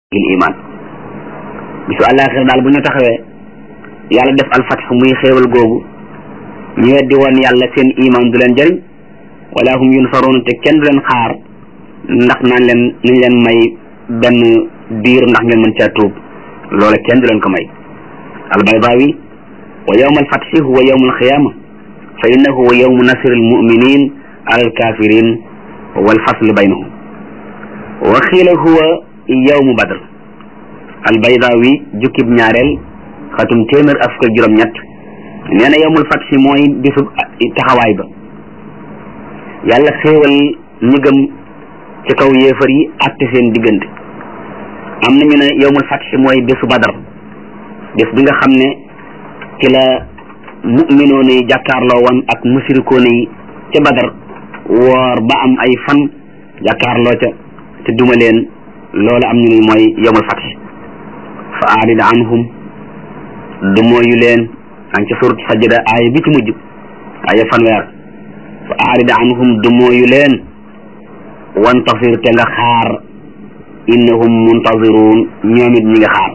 il iman bisu àllaaxira daal bu ñu taxawee yàlla def alfatx muy xéewal googu ñu weddi woon yàlla seen iman du leen jëriñ wala hum yunsaroon te kenn du leen xaar ndax naan leen nañ leen may benn diir ndax ngeen mën caa tuub loola kenn du leen ko may albaydaawi wa yawma alfatxi huwa yawmu alxiyaama fa innahu huwa yawmu nasri almuminin ala alkafirin walfasl baynahum wa xiila huwa yawmu badr albaydaawi jukkib ñaareel xatum téeméer ak fukk ak juróom-ñett nee na yawmul fatxi mooy bisu taxawaay ba yàlla xéewal ñi gëm ci kaw yéefar yi àtte seen diggante am nañu ne yawmul fatxi mooy bisu badar bés bi nga xam ne ci la mu'minoon yi jàkkaarloo woon ak musirikoon yi ca badar woor ba am ay fan jàkkaarloo ca te duma leen loolu am ñu ne mooy yawmul fatxi fa aarid anhum du mooyu leen an ca surat sajda aaya bi ci mujj aaya fanweer fa aarid anhum du mooyu leen wantasir te nga xaar innahum muntaziruun ñoom it ñi nga xaar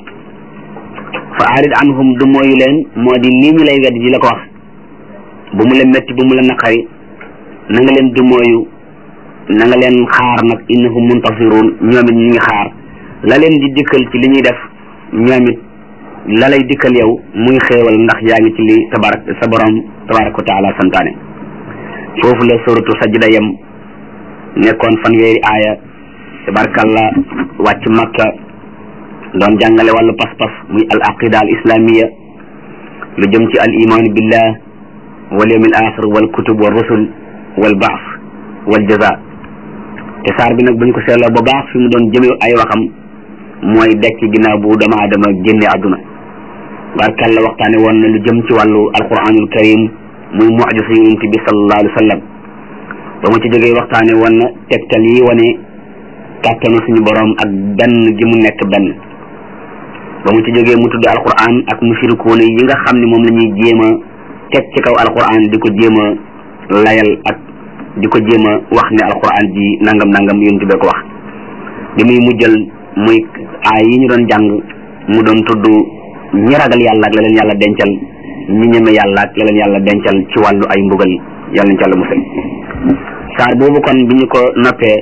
fa aarid anhum du mooyu leen moo di lii ñu lay wedd ji la ko wax bu mu la metti bu mu la naqari na nga leen du mooyu na nga leen xaar nag innahum muntaziruun ñoom it ñi nga xaar la leen di dikkal ci li ñuy def ñoom it la lay dikkal yow muy xéewal ndax yaa ngi ci li tabarak sa borom tabaraka wa taala santaane foofu la suratu sajda yem nekkoon fanweeri aaya tabarakallah wàcc makka doon jàngale wàllu pas-pas muy al aqida al islamiya lu jëm ci al iman billah wal yawm al axir wal kutub wal rusul wal baas wal jaza te saar bi nag buñ ko seetloo ba baax fi mu doon jëme ay waxam mooy dekk ginnaaw bu dama adama génne àdduna barkalla waxtaane woon na lu jëm ci wàllu alquranul karim muy mucjisa yonent bi sallallahu alayhi wa sallam ba mu ci jógee waxtaane woon na tegtal yi wane kàttanu suñu borom ak benn gi mu nekk benn ba mu ci jógee mu tudd alquran ak mushrikuun yi nga xam ne moom la ñuy jéem a teg ci kaw alquran di ko jéem a layal ak di ko jéem a wax ne alquran ji nangam nangam yonent bi ko wax li muy mujjal muy aay yi ñu doon jàng mu doon tudd ñi ragal yàlla ak la leen yàlla dencal ñi ñeme yàlla ak la leen yàlla dencal ci wàllu ay mbugal yàlla nañ ci yàlla musal saar boobu kon bi ñu ko noppee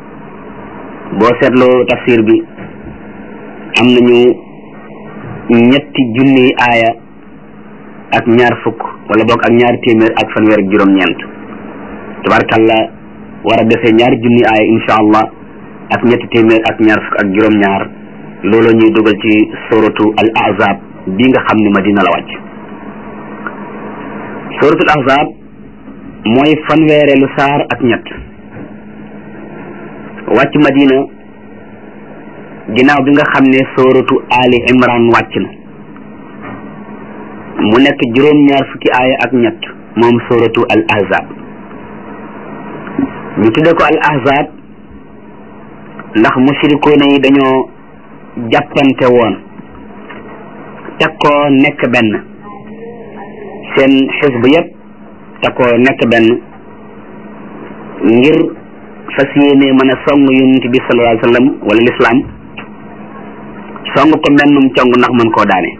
boo seetloo tafsir bi am nañu ñetti junniy aaya ak ñaar fukk wala boog ak ñaar téeméer ak fanweer ak juróom-ñeent tabarkalla war a defee ñaari junniy aaya insha allah ak ñetti téeméer ak ñaar fukk ak juróom-ñaar loolu ñuy dugal ci suratu al ahzab bi nga xam ne madina la wàcc suratul ahzab mooy fanweereelu saar ak ñett wàcc madina ginnaaw bi nga xam ne suratu ali imran wàcc na mu nekk juróom-ñaar fukki aaya ak ñett moom suratu al ahzab ñu tudde ko al ahzab ndax mushrikoona yi dañoo jàppante woon takkoo nekk benn seen xisb yëpp takkoo nekk benn ngir fas yéene mën a song yonent bi sallallahu alayhi wa sallam wala lislaam song ko mennum cong ndax mën koo daane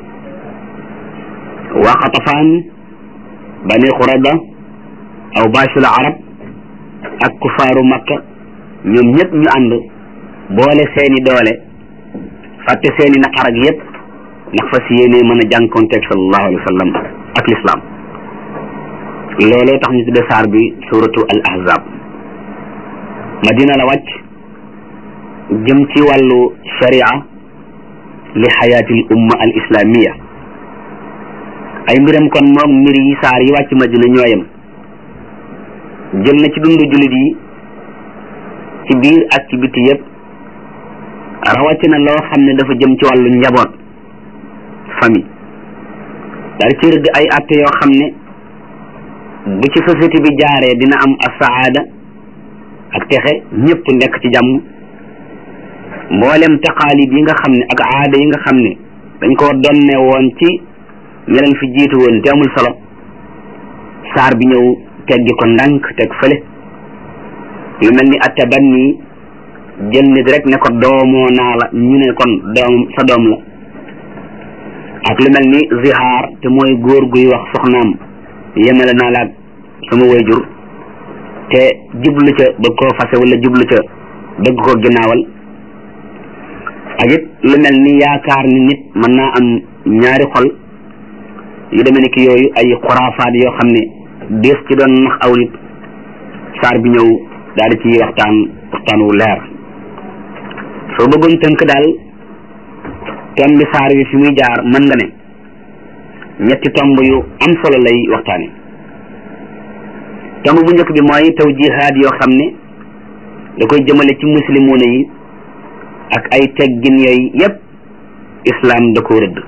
waa xatafaan bani xurayba aw bashul arab ak kufaaru makka ñoom ñëpp ñu ànd boole seeni doole fàtte seeni naqar ak yëpp ndax fas yéene mën a jànkonteeg sallallahu alayhi wa sallam ak lislaam looloo tax ñu tudde saar bi suratu al ahzab madina la wàcc jëm ci wàllu sharia li xayaati l umma al islamiya ay mbiram kon moom mbir yi saar yi wàcc madina ñooyam jël na ci dundu jullit yi ci biir ak ci biti yëpp rawatina loo xam ne dafa jëm ci wàllu njaboot famille daal ci rëdd ay atte yoo xam ne bu ci société bi jaaree dina am asaada ak texe ñëpp nekk ci jàmm mboolem taqaalid yi nga xam ne ak aada yi nga xam ne dañ koo donne woon ci ña leen fi jiitu woon te amul solo saar bi ñëw teggi ko ndànk teg fële lu mel ni attabanni jël nit rek ne ko doomoo naa la ñu ne kon doom sa doom la ak lu mel ni zihaar te mooy góor guy wax soxnaam yemale naa la ak sama wayjur te jublu ca bëgg koo fase wala jublu ca bëgg koo ginnaawal ak it lu mel ni yaakaar ni nit mën naa am ñaari xol yu demee ni ki yooyu ay xuraafaat yoo xam ne dees ci doon nax aw nit saar bi ñëw daal di ci waxtaan waxtaan wu leer soo bëggoon tënk daal tomb bi saar bi fi muy jaar mën nga ne ñetti tomb yu am solo lay waxtaane tomb bu njëkk bi mooy tawjihaat yoo xam ne da koy jëmale ci muslimoona yi ak ay teggin yooyu yépp islam da ko rëdd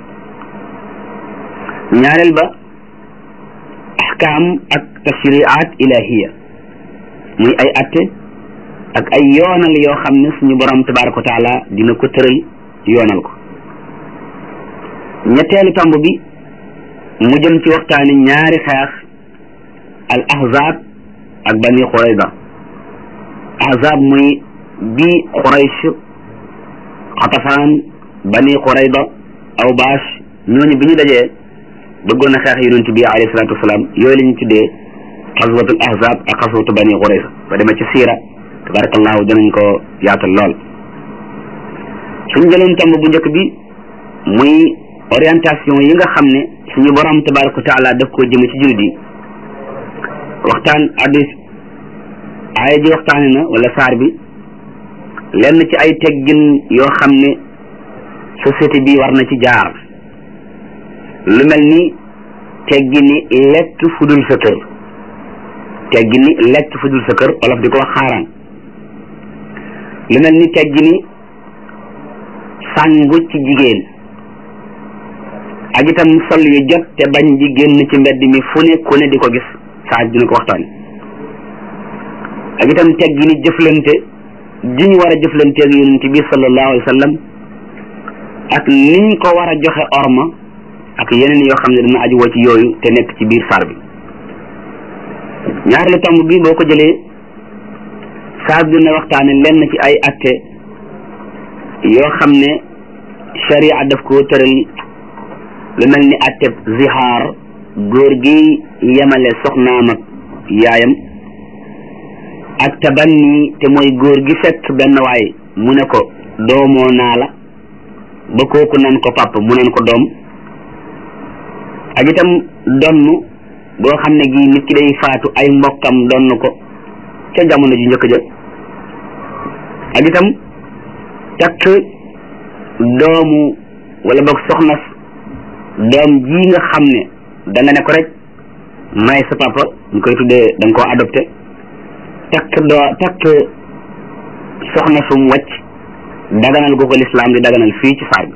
ñaareel ba ahkaam ak tashriat ilahiya muy ay atte ak ay yoonal yoo xam ne suñu borom tabaraka wa taala dina ko tëral yoonal ko ñetteelu tomb bi mu jëm ci waxtaani ñaari xeex al ahzab ak bani xurayda ahzab muy bi xuraysh xatafaan bani xurayda aw baash ñooñu bi ñu dajee bëggoon a xeex yonent bi alayhi salaatu wasalaam yooyu la ñu tuddee xaswatul ahzab ak xaswatu bani xurayza ba demee ci siira tabarakallahu danañ ko yaatal lool suñ jëloon tomb bu njëkk bi muy orientation yi nga xam ne suñu borom tabaraka wa taala daf koo jëme ci jullit yi waxtaan addis aaya ji waxtaane na wala saar bi lenn ci ay teggin yoo xam ne société bi war na ci jaar lu mel ni teggini lekk fudul sa kër teggini lekk fudul sa kër olof di ko wax xaaraan lu mel ni teggini sàngu ci jigéen ak itam sol yu jot te bañ di génn ci mbedd mi fu ne ku ne di ko gis saa dina ko waxtaan ak itam teggini jëflante ji ñu war a jëflante ak yonent bi sallallahu alayhi wa sallam ak niñ ko war a joxe orma ak yeneen yoo xam ne dana aju woo ci yooyu te nekk ci biir saar bi ñaareelu tomb bi boo ko jëlee saar bi dina waxtaane lenn ci ay atte yoo xam ne sharia daf ko tëral lu mel ni atteb zihaar góor gi yemale soxnaam ak yaayam ak tabanni te mooy góor gi fekk benn waay mu ne ko doomoo naa la ba kooku nan ko papa mu nan ko doom ak itam donn boo xam ne gii nit ki day faatu ay mbokkam donn ko ca jamono ji njëkk ja ak itam takk doomu wala boog soxna doom ji nga xam ne da nga ne ko rek may sa papa ñu koy tuddee da nga koo adopté takk doo takk soxna sum wàcc daganal gu ko lislaam di daganal fii ci saar bi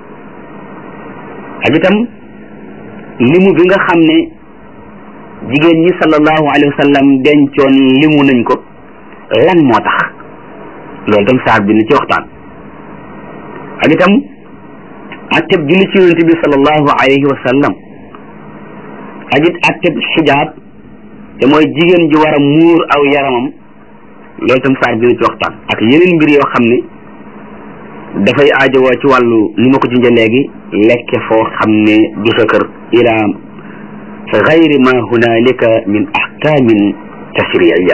ak itam limu bi nga xam ne jigéen ñi sallallahu alayhi wa sallam dencoon limu nañ ko lan moo tax loolu itam saar bi ni ci waxtaan ak itam atteb julli ci yonent bi sallallahu alayhi wa sallam ak it atteb xijaab te mooy jigéen ji war a muur aw yaramam loolu itam saar bi ni ci waxtaan ak yeneen mbir yoo xam ne dafay aajowoo ci wàllu ni ma ko junjee léegi lekke foo xam ne du sa kër ila gayri ma hunalika min ahkamin tashriiya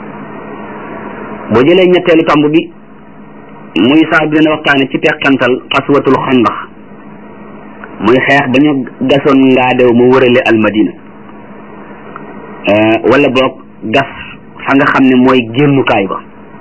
boo jëlee ñetteelu tomb bi muy saar bi dina waxtaane ci teqantal xaswatul xandax muy xeex ba ñu gasoon ngaadew mu wërale almadina wala boog gas fa nga xam ne mooy génnukaay ba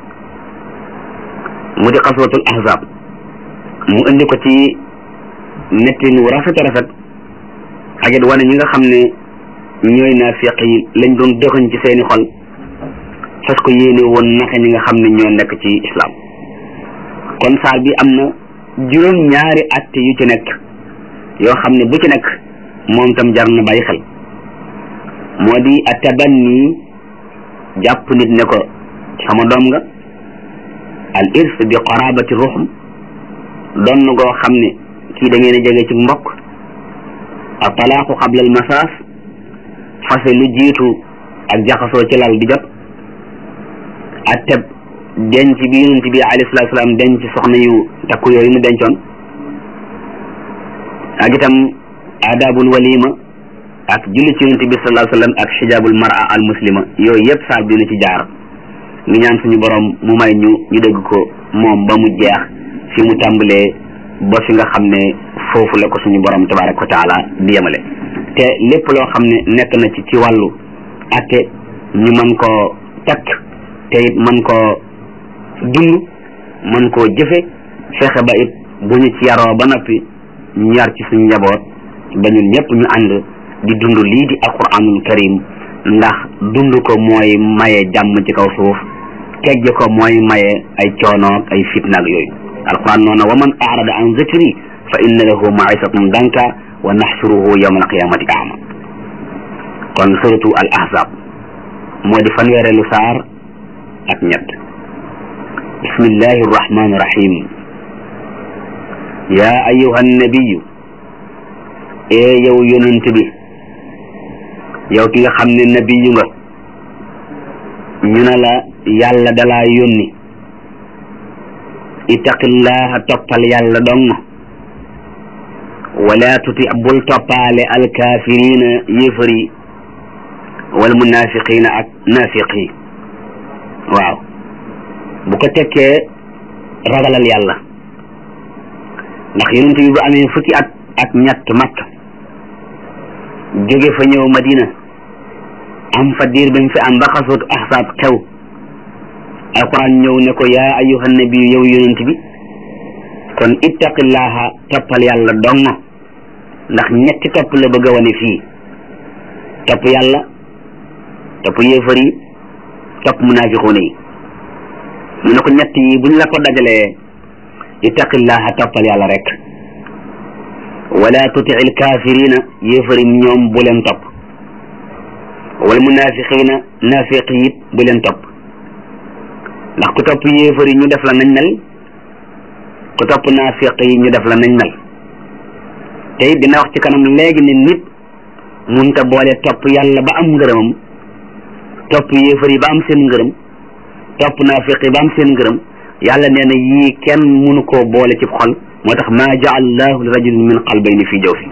mu di xaswatul ahzab mu indi ko ci nettin wu rafet a rafet ak it wane ñi nga xam ne ñooy naafiq yi lañ doon dëxëñ ci seeni xol fas ko yéene woon naxe ñi nga xam ne ñoo nekk ci islam kon saar bi am na juróom ñaari atte yu ci nekk yoo xam ne bu ci nekk moom tam jar na bàyyi xel moo di atabanni jàpp nit ne ko sama doom nga al irs bi qarabati ruxum doon goo xam ne kii da ngeen a jege ci mbokk a talaaxu xabla al masaas fase lu jiitu ak jaxasoo ci lal di jot atteb denc bi yonent bi alayhi salaatu salaam denc soxna yu takku yooyu mu dencoon ak itam adabul walima ak julli ci yonent bi sallallahu alayhi wa sallam ak xijaabul mara al muslima yooyu yëpp saar bi dina ci jaar ngi ñaan suñu borom mu may ñu ñu dégg ko moom ba mu jeex fi mu tàmbalee ba fi nga xam ne foofu la ko suñu borom tabaraka wa taala di yemale te lépp loo xam ne nekk na ci ci wàllu atte ñu mën koo takk te it mën koo dund mën koo jëfe fexe ba it bu ñu ci yaroo ba noppi ñu yar ci suñu njaboot ba ñun ñëpp ñu ànd di dund lii di alquranul karim ndax dund ko mooy maye jàmm ci kaw suuf tegge ko mooy maye ay coonoog ay fitnaag yooyu alquran noona wa man arada an zikri fa inna lahu maisatan danka wa naxsuruhu yawma alqiyamati ama kon suratu al ahzab moo di fanweereelu saar ak ñett bismillahi arrahmani irrahim ya ayuha annabiyu ee yow yonent bi yow ki nga xam ne nabiyu nga ñu ne la yàlla dalaa yónni ittaqillaha toppal yàlla dong wala tuti bul toppaale alkaafirina yéefar yi wal munafiqina ak nafiq yi waaw bu ko tekkee ragalal yàlla ndax yonent bi bu amee fukki at ak ñett makk jóge fa ñëw madina am fa diir bi mu fi am ba xasootu ahsaab xew alquran ñëw ne ko yaa ayuha nabi yow yonent bi kon ittaqillaha toppal yàlla dong ndax ñetti topp la bëgg a wane fii topp yàlla topp yéefar yi topp munafiquuna yi mu ne ko ñett yi buñ la ko dajalee ittaqillaha toppal yàlla rek wala tuti il kafirina yéefar yi ñoom bu leen topp wal munafiqina nafiq yi bu leen topp ndax ku topp yéefar yi ñu def la nañ mel ku topp nafiq yi ñu def la nañ mel te it dina wax ci kanam léegi ne nit munta boole topp yàlla ba am ngërëmam topp yéefar yi ba am seen ngërëm topp naafiq yi ba am seen ngërëm yàlla nee na yii kenn munu koo boole ci xol moo tax maa jaal llahu li rajulin min qalbayni fii jawfi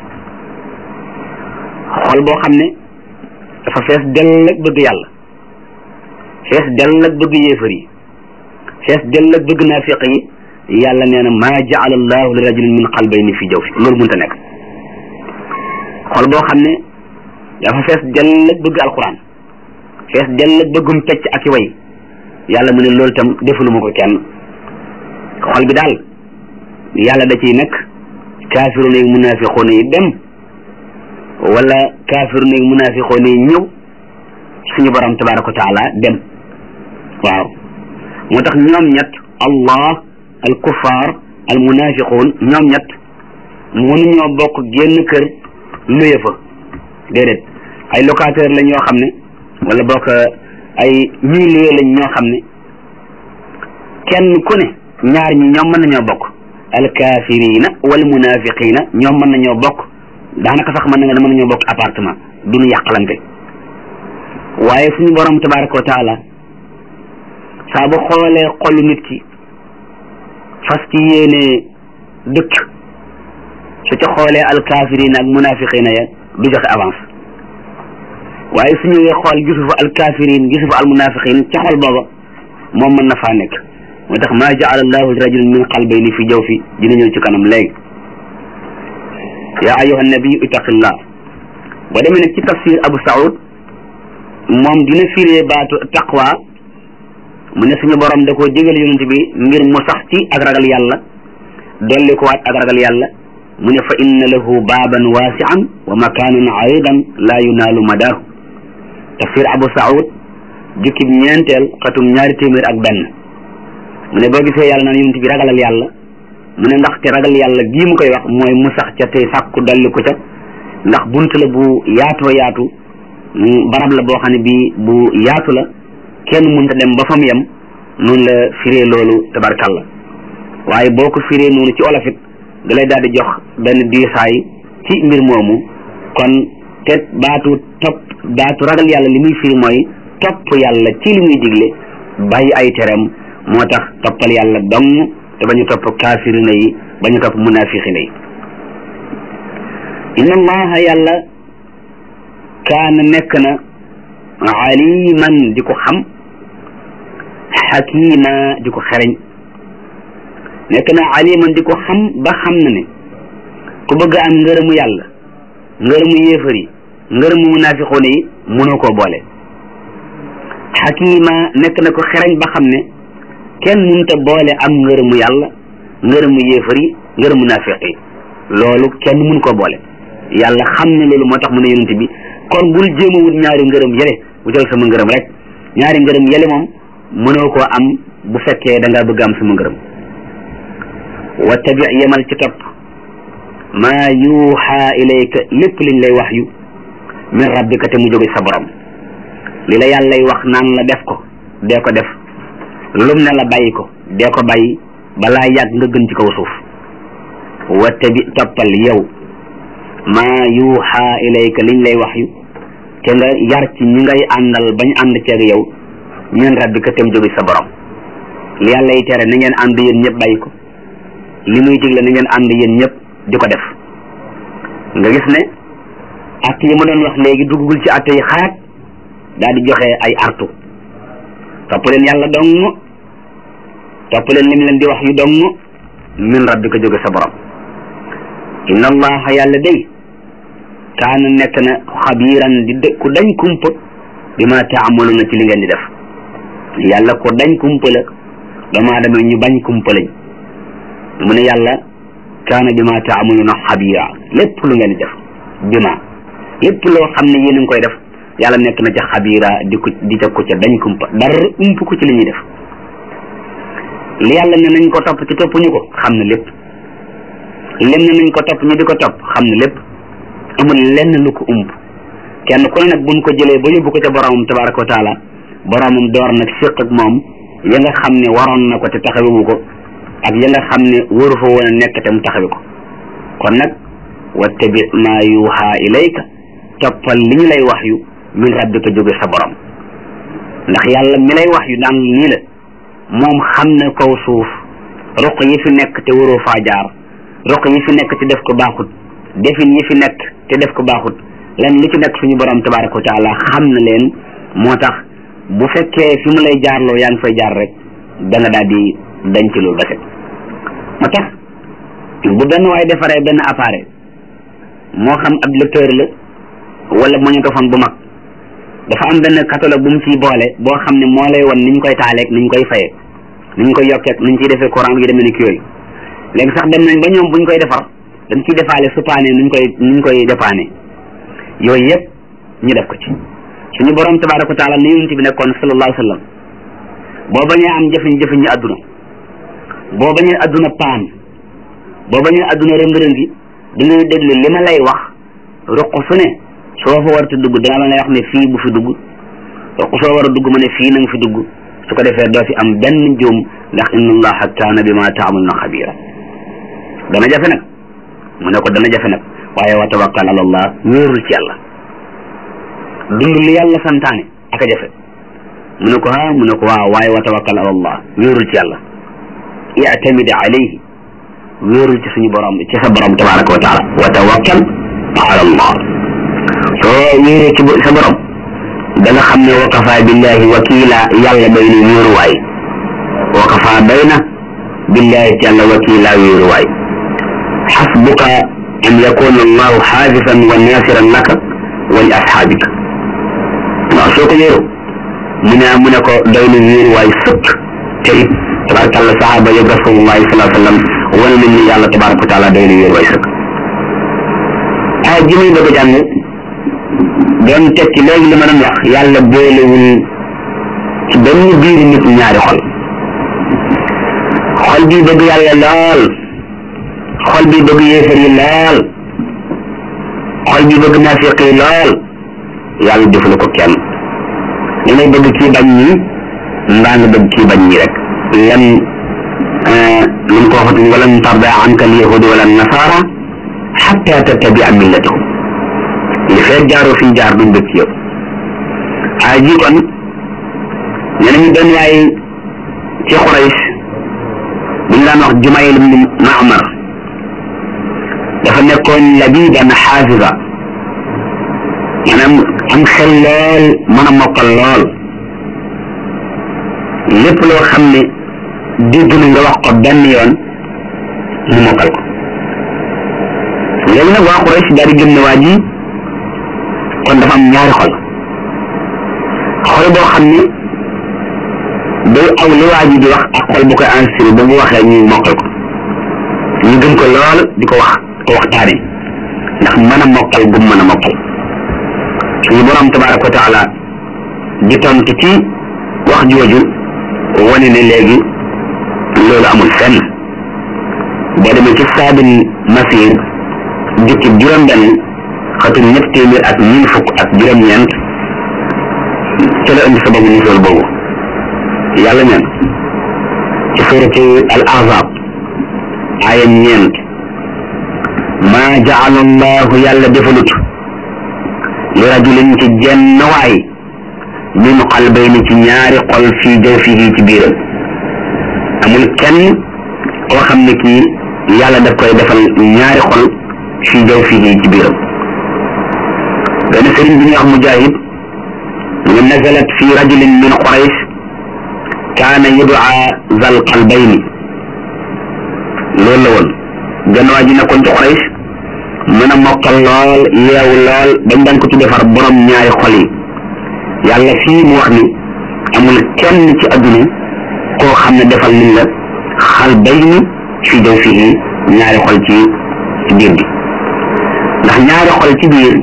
xol boo xam ne dafa fees dell ak bëgg yàlla fees dell ak bëgg yéefar yi fees dell ak bëgg naafiq yi yàlla nee na maa jaal llahu li rajulin min qalbayni fii jawfi loolu mënta nekk xol boo xam ne dafa fees dell ak bëgg alquran fees dell ak bëggum pecc ak i way yàlla mu ne loolu tam defuluma ko kenn xol bi daal yàlla da ciy nekk kaafiruuna yi munaafiquuna yi dem wala kaafiruuna yi munaafiquuna yi ñëw suñu borom tabaraka wa taala dem waaw moo tax ñoom ñett allah al kuffar al munaafiquun ñoom ñett mënuñoo bokk génn kër luye fa déedéet ay locataire lañ yoo xam ne wala bokk ay ñii luye lañ ñoo xam ne kenn ku ne ñaar ñi ñoom mën nañoo bokk alkafirina wal munafiqina ñoom mën nañoo bokk daanaka sax mën na nga mën nañoo bokk appartement duñu yàqalante waaye suñu borom tabaraka wa taala saa bu xoolee xolu nit ki fas ci yéene dëkk su ca xoolee alkafirina ak munafiqina ya du joxe avance waaye su ñëwee xool gisu fa alkafirin gisu fa almunafiqin ca xol booba moom mën na faa nekk moo tax maa jaala allahu li rajulin min qalbayni fi jawfi dina ñëw ci kanam léegi yaa ayuha nabiyu ittaqillah boo demee nag ci tafsir abu saud moom dina firee baatu taqwa mu ne suñu borom da koo digal yonent bi ngir mu sax ci ak ragal yàlla dolli ko waat ak ragal yàlla mu ne fa inna lahu baaban waasian wa makaanan aridan laa yunaalu madaahu tafsir abu saud jukkib ñeenteel xatum ñaari téeméer ak benn mu ne boo gisee yàlla naan yonent bi ragalal yàlla mu ne ndax te ragal yàlla gii mu koy wax mooy mu sax ca tey sàkku dolli ko ca ndax bunt la bu yaatoo yaatu barab la boo xam ne bii bu yaatu la kenn mënta dem ba fa mu yem noonu la firee loolu tabarkalla waaye boo ko firee noonu ci olofit da lay daal di jox benn diisaay ci mbir moomu kon te baatu topp baatu ragal yàlla li muy firi mooy topp yàlla ci li muy digle bàyyi ay teram moo tax toppal yàlla dong te bañu topp kaafirina yi bañu topp munafiqina yi inna allaha yàlla kaana nekk na aliman di ko xam xakima di ko xereñ nekk na aliman di ko xam ba xam na ne ku bëgg am ngërëmu yàlla ngërëmu yéefar yi ngërëmu munafiqoon yi mënoo koo boole xakima nekk na ko xereñ ba xam ne kenn mënta boole am ngërëmu yàlla ngërëmu yéefar yi ngërëmu munafiq yi loolu kenn mun koo boole yàlla xam ne loolu moo tax mu ne yonent bi kon bul jéem a wut ñaari ngërëm yële wutal sama ngërëm rek ñaari ngërëm yële moom mënoo koo am bu fekkee da ngaa bëgg am sama ngërëm wa tabi yemal ci topp maa yuuxa ilayka lépp liñ lay wax yu min rabbika te mu jóge sa borom li la yàllay wax naan la def ko dee ko def lum ne la bàyyi ko dee ko bàyyi balaa yàgg nga gën ci kaw suuf wa tabi toppal yow maa yuuxa ilayka liñ lay wax yu te nga yar ci ñi ngay àndal bañ ànd ceeg yow min rabbika te mu jóge sa borom li yàlla yi tere na ngeen ànd yéen ñëpp bàyyi ko li muy digle na ngeen ànd yéen ñëpp di ko def nga gis ne att yi mu doon wax léegi duggul ci att yi xaat daal di joxe ay artu topp leen yàlla dong topp leen lim leen di wax yu dong min rabbika jóge sa borom inna allaha yàlla day kaana nekk na xabiiran di dë ku dañ kumpa bi ma taamaluna ci li ngeen di def yàlla ku dañ kumpa la doomu aadama ñu bañ kumpa lañ mu ne yàlla kaana bi ma taamaluna xabiira lépp lu ngeen di def bi ma lépp loo xam ne yéen a ngi koy def yàlla nekk na ca xabiira di ko di ca ko ca dañ kumpa dara ump ko ci li ñuy def li yàlla ne nañ ko topp ci toppuñu ko xam na lépp lim ne nañ ko topp ñu di ko topp xam na lépp amul lenn lu ko ump kenn ku ne nag buñ ko jëlee ba yóbbu ko ca boromam tabaraka wa taala boromam door nag séq ak moom ya nga xam ne waroon na ko te taxawewu ko ak ya nga xam ne waru fa woon a nekk te mu taxawe ko kon nag wattabi ma yuha ilayka toppal li ñu lay wax yu min rabbika jóge sa borom ndax yàlla mi lay wax yu daan nii la moom xam na kaw suuf ruq yi fi nekk te waroo faa jaar ruq yi fi nekk te def ko baaxut defin yi fi nekk te def ko baaxut lan lu ci nekk suñu borom tabaraka wa taala xam na leen moo tax bu fekkee fi mu lay jaarloo yaa ngi fay jaar rek da nga daal di dañ ci loolu ba set moo tax bu benn waaye defaree benn appareil moo xam ab lecteur la wala magnétophone bu mag dafa am benn catalogue bu mu ciy boole boo xam ne moo lay won ni ñu koy taaleeg ni ñu koy fayee ni ñu koy yokkeeg ni ñu ciy defee courant yu demee ni ki yooyu léegi sax dem nañ ba ñoom bu ñu koy defar dañ ciy defaale supaane ni ñu koy ni ñu koy defaane yooyu yëpp ñu def ko ci suñu borom tabaraka wa taala ni yonent bi nekkoon sallallahu alayhi wa sallam boo bañee am jëfiñ-jëfiñ ñi adduna boo bañee adduna paan boo bañee adduna rëng-rëngi da ngay déglu li ma lay wax ruq su ne soo fa war a dugg dana la ngay wax ne fii bu fi dugg ruq soo war a dugg ma ne fii na nga fi dugg su ko defee doo fi am benn juum ndax inna allaha kaana bi ma taamaluna xabira dana jafe nag mu ne ko dana jafe nag waaye wa tawakkal ala allah wóorul ci yàlla dund li yàlla santaane ak a jafe mu ne ko ah mu ne ko waaw waaye wa tawakkal ala allah wóorul ci yàlla i'tamid alayhi wóorul ci suñu borom ci sa borom tabaraka wa taala wa tawakkal ala allah soo wéeree ci sa borom da nga xam ne wa kafa billahi wakila yàlla doy na wéeruwaay wa kafa doy na billahi ci yàlla wakila wéeruwaay xasbuka an yakuna allahu xaafifan wa nasiran laka wa li asxaabika waaw soo ko wéeru mu ne mu ne ko doy na wéeruwaay sëkk te it tabarakallah saxaaba yëg rasulullahi salaa sallam wane nañ ni yàlla tabaraka wa taala doy na wéeruwaay sëkk ay ji muy bëgg a jàng doon tekki léegi li ma doon wax yàlla boolewul ci benn biir nit ñaari xol xol bi bëgg yàlla lool xol bi bëgg yéefar yi lool xol bi bëgg naafiq yi lool yàlla defalu ko kenn da ngay bëgg kii bañ ñi mbaa nga bëgg kii bañ ñi rek lan lu mu ko waxati walan tarda anka al yahudu wala nasara xatta tattabia millatahum li fekk jaaroo fi jaar duñ bëgg ci yow ay ji kon nee nañu benn waay ci Quraysh bu ñu daan wax Jumayl ibn Ma'mar dafa nekkoon labiban xaafisa maanaam am xel lool mën a mokkal lool lépp loo xam ne dégg na nga wax ko benn yoon mu mokkal ko léegi nag waa Quraysh daal di gëm ne waa ji kon dafa am ñaari xol xol boo xam ne day aw li waa ji di wax ak xol bu koy enregistré ba mu waxee ñu mokkal ko ñu gëm ko lool di ko wax ko waxtaane ndax mën a mokkal gum mën a mokkal suñu borom tabaraka wa taala di tontu ci wax jooju wane ne léegi loolu amul fenn boo demee ci saabin masir jukki juróom-benn xatum ñett téeméer ak ñeent fukk ak juróom-ñeent ca la indi sababu nusool boobu yàlla neen ci suratu al ahzab aaya ñeent maa jaala allahu yàlla defalut li rajulin ci jenn waay min qalbayni ci ñaari xol fii jawfihi ci biiram amul kenn koo xam ne kii yàlla daf koy defal ñaari xol fii jawfihi ci biiram benn sëriñ bi ñuy wax mujahid mu nazalat fi rajulin min quraish kaana yudaa zal qalbayni loolu la woon genn waa ji nekkoon ci quraish mën a mokkal lool yeewu lool dañ daan ko tuddee far borom ñaari xol yi yàlla fii mu wax ni amul kenn ci adduna koo xam ne defal nañ la xal bay ni fii jaw fii ñaari xol ci biir bi ndax ñaari xol ci biir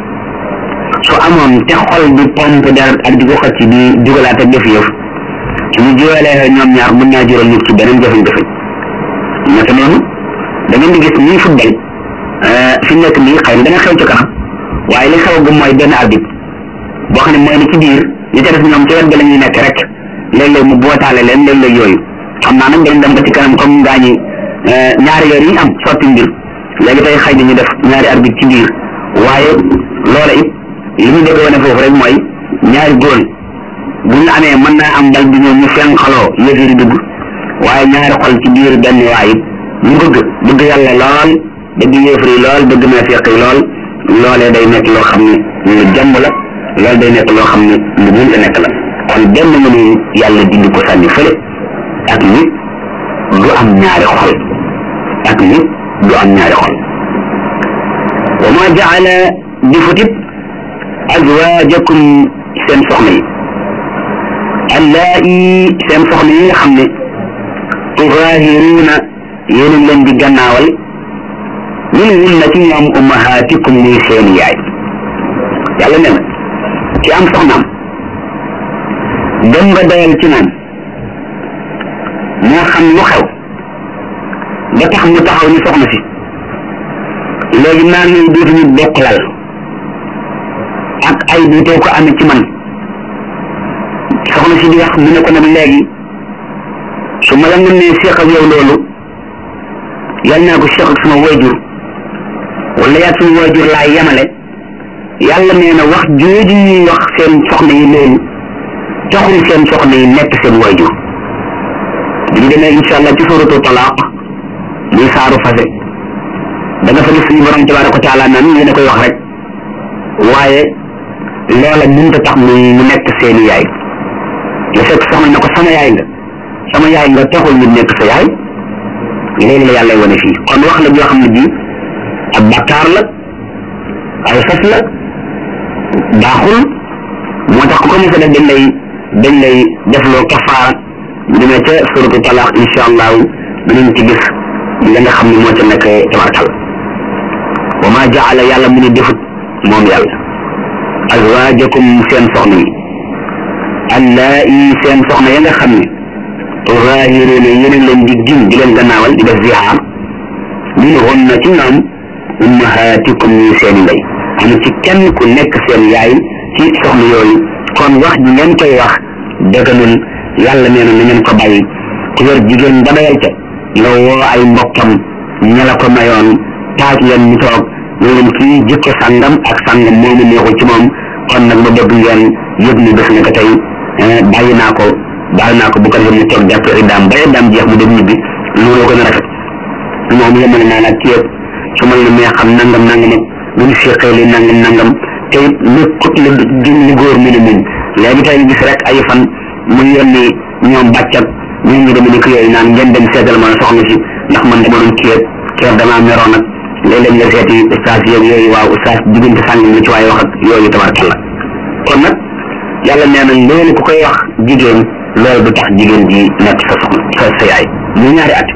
su amoon te xol bi pompe deret ak di ko xëcc di dugalaat ak def yëf suñu jiwalee ñoom ñaar mën naa jural nit ci beneen jafe-jafe naka noonu da ngeen di gis ñuy football fi mu nekk nii xëy na dana xew ci kanam waaye li xew gu mooy benn arbitre boo xam ne mooy ne ci biir ñi ca def ñoom ci wet ga la ñuy nekk rek léeg-léeg mu bootaale leen léeg-léeg yooyu xam naa nag dañ dem ba ci kanam comme ngaa ñi ñaari yoon yi am sotti mbir léegi tey xëy na ñu def ñaari arbitre ci biir waaye loola it li ñu bëgg wane foofu rek mooy ñaari góol bu ñu amee mën naa am dal bi ñoom ñu fen xaloo yëfiri dugg waaye ñaari xol ci biir benn waay it ñu bëgg bëgg yàlla lool bëgg yéefar yi lool bëgg naa feq yi lool loolee day nekk loo xam ne lu jàmm la loolu day nekk loo xam ne lu mënta nekk la kon benn mënu yàlla dindi ko sànni fële ak nit du am ñaari xol ak nit du am ñaari xol wa ma jaala di futit azwaajakum seen soxna yi allaa'i seen soxna yi nga xam ne tuzaahiruuna yéen a leen di gannaawal min hunna ci ñoom ummahaatikum muy seen yaay yàlla ne na ci am soxnaam dem nga doyal ci moom moo xam lu xew ba tax mu taxaw ni soxna si léegi naan nañ dootuñu bokk lal ak ay duutoo ko amee ci man soxna si di wax mu ne ko nag léegi su ma la mën nee seex ak yow loolu yal naa ko seex ak sama wayjur wala yaa suñu wayjur laa yemale yàlla nee na wax jooju ñuy wax seen soxna yi loolu taxul seen soxna yi nekk seen wayjur bi ñu demee incha allah ci suratu talaaq muy saaru fase da nga fa gis suñu borom tabaraka wa taala naan yéen a koy wax rek waaye loola mënta tax mu mu nekk seeni yaay la fekk soxna ne ko sama yaay nga sama yaay nga taxul ñu nekk sa yaay loolu la yàlla wane fii kon wax la joo xam ne bii ab bakkaar la ay fas la baaxul moo tax ku ko mos a def dañ lay dañ lay defloo kafaara bu demee ca suratu talaq insha allahu dinañ ci gis la nga xam ne moo ca nekk tabarkal wa ma jaala yàlla mu ne defut moom yàlla azwaajakum seen soxna yi allaa'i seen soxna ya nga xam ne zaahiruuna yéen a leen di gin di leen gannaawal di def zihaar minhunna ci ñoom ummahaatikum ñuy seen ndey amul ci kenn ku nekk seen yaay ci soxna yooyu kon wax ji ngeen koy wax dëgganul yàlla nee na na ngeen ko bàyyi ku yor jigéen ba doyal ca nga woo ay mbokkam ña la ko mayoon taaj leen ñu toog ñu leen kii jikko sàngam ak sàngam moomu neexul ci moom kon nag ma bëgg ngeen yëg ni bés na ko tey bàyyi naa ko baal naa ko bu ko defee mu toog jàpp iddaam ba iddaam jeex mu dem ñibbi looloo gën a rafet moom yemale naa nag ci yëpp su ma la mee xam nangam nangam ak bu ñu seqee li nangam nangam te it nekkut la gën li góor mu ne muñ léegi tey gis rek ay fan mu yónni ñoom bàccat ñoom ñu demee ni ko yooyu naan ngeen dem seetal ma soxna si ndax man dama doon kii keer damaa meroon nag léeg-léeg nga seeti ustaas yeeg yooyu waaw ustaas diggante sàngam la ci waaye wax ak yooyu tabarkalla kon nag yàlla nee na loolu ku koy wax jigéen loolu du tax jigéen ji nekk sa soxna sa sa yaay mu ñaari at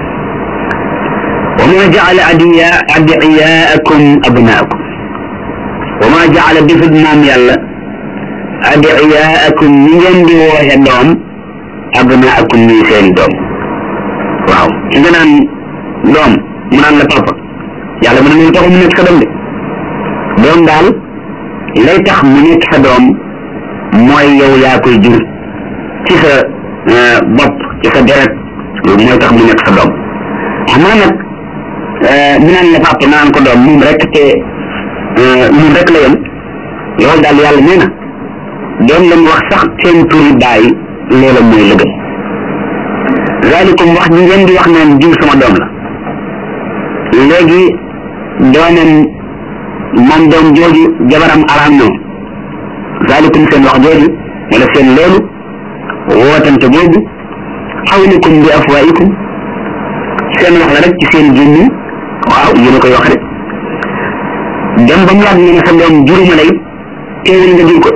wa ma jaala adiya adiyaakum abnaakum wa ma jaala defut moom yàlla adiyaakum ñi ngeen di wooxe doom abnaakum ñuy seeni doom waaw ki nga naan doom mu naan la papa yàlla mu ne moom taxul mu nekk sa doom de doom daal lay tax mu nekk sa doom mooy yow yaa koy jur ci sa bopp ci sa deret loolu mooy tax mu nekk sa doom amaa nag mu naan la papa naan ko doom moom rek te moom rek la yem loolu daal yàlla nee na doom lañ wax sax seen turi bàyyi loola mooy lëgëm zalikum wax ñi ngeen di wax naan jiw sama doom la léegi doomam moom doom jooju jabaram araam na zalikum seen wax jooju wala seen loolu wootante boobu xawlikum bi afwaikum seen wax la rek ci seen gémmiñ waaw yéen a koy wax rek dem ba mu yàgg nga ne sa doom juruma lay teewul nga jur ko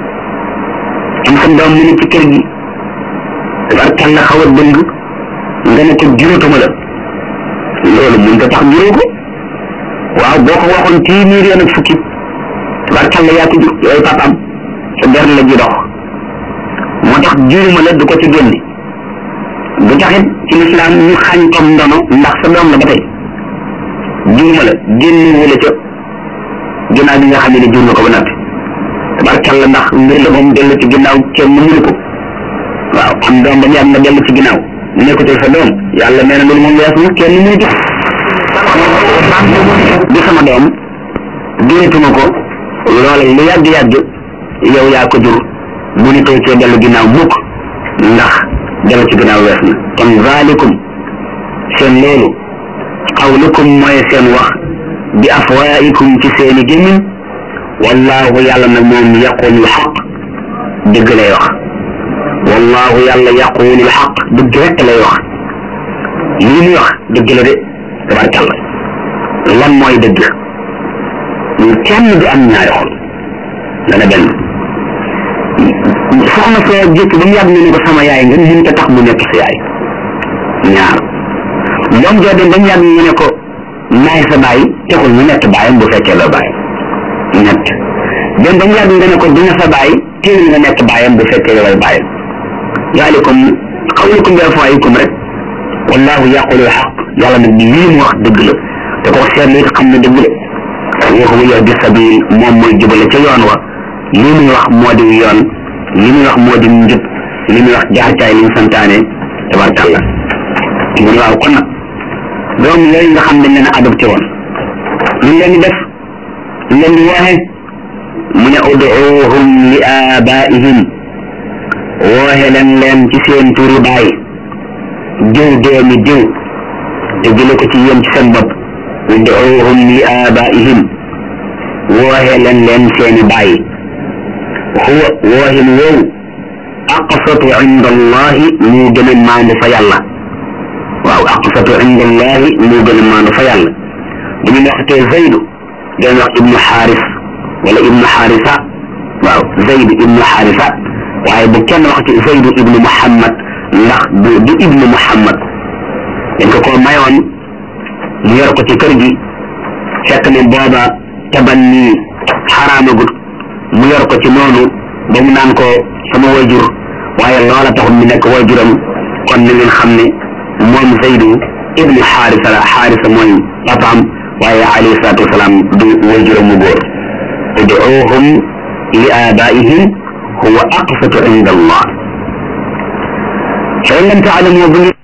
am sa doom mu ne ci kër gi tabarkàlla xaw a dëng nga ne ko juratuma la loolu mun nga tax juróo ko waaw boo ko waxoon téeméer yoon ak fukki tabarkàlla yaa ko jur yooyu papaam sa der la ji dox moo tax juruma la du ko ci génne bu taxit ci lislaam ñu xañ ko ndono ndax sa doom la ba tey juruma la génne wala ca ginnaaw bi nga xam ne jur nga ko ba noppi tabarkàlla ndax mbir la moom dellu ci ginnaaw kenn mënu ko waaw am doom ba mu yàgg nga dellu ci ginnaaw nekkutul sa doom yàlla nee na loolu moom weesu na kenn mënu ko di sama doom juratuma ko loola lu yàgg-yàgg yow yaa ko jur bu ni koy cee dellu ginnaaw mukk ndax dellu ci ginnaaw wees na kon zalikum seen loolu qawlukum mooy seen wax bi afwaikum ci seeni gémmiñ wallahu yàlla nag moom yaqulu xaq dëgg lay wax wallahu yàlla yaqulu xaq dëgg rek lay wax lii muy wax dëgg la de tabarkàlla lan mooy dëgg kenn du am ñaari xol dana benn soxna soo jëkk ba mu yàgg nga ne ko sama yaay nga mun ta tax mu nekk sa yaay ñaar doom joo dem ba mu yàgg nga ne ko maay sa baay taxul mu nekk baayam bu fekkee la baay ñett dem ba mu yàgg nga ne ko dina sa baay téewul nga nekk baayam bu fekkee yow ay baayam yaalikum xawlukum bi afwaayikum rek wallahu yaqulu xaq yàlla nag lii mu wax dëgg la te ko seetlu it xam ne dëgg la wa huwa yahdi sabil moom mooy jubale ca yoon wa lii muy wax moo di yoon li muy wax moo di njub li muy wax jaxacaay li mu santaane tabarkàlla mu ne waaw kon nag doom yooyu nga xam ne leen a adopté woon lu leen di def lu leen di wooxe mu ne uduuhum li abaihim wooxe leen leen ci seen turi baay diw doomi diw te jële ko ci yéen ci seen bopp uduuhum li abaihim wooxe leen leen seeni baay huwa wooxin woowu aqsatu inda allahi moo gën a maandu fa yàlla waaw aqsatu inda allahi moo gën a maandu fa yàlla bu ñu waxtee zaydu dañ wax ibnu xaaris wala ibnu xaarisa waaw zaydu ibnu xaarisa waaye bu kenn waxti zaydu ibnu muhammad ndax du du ibnu muhammad dañ ko koo mayoon mu yor ko ci kër gi fekk ne booba taban nii xaraamagut mu yor ko ci noonu ba mu naan ko sama wayjur waaye loola taxul mu nekk wayjuram kon na ngeen xam ne moom zaydu ibnu xaarisa la xaarisa mooy papaam waaye alayhi salaatu wasalaam du wayjuram mu góor uduuhum li abaihim huwa aqsatu inda allah fa in lam taalamu bu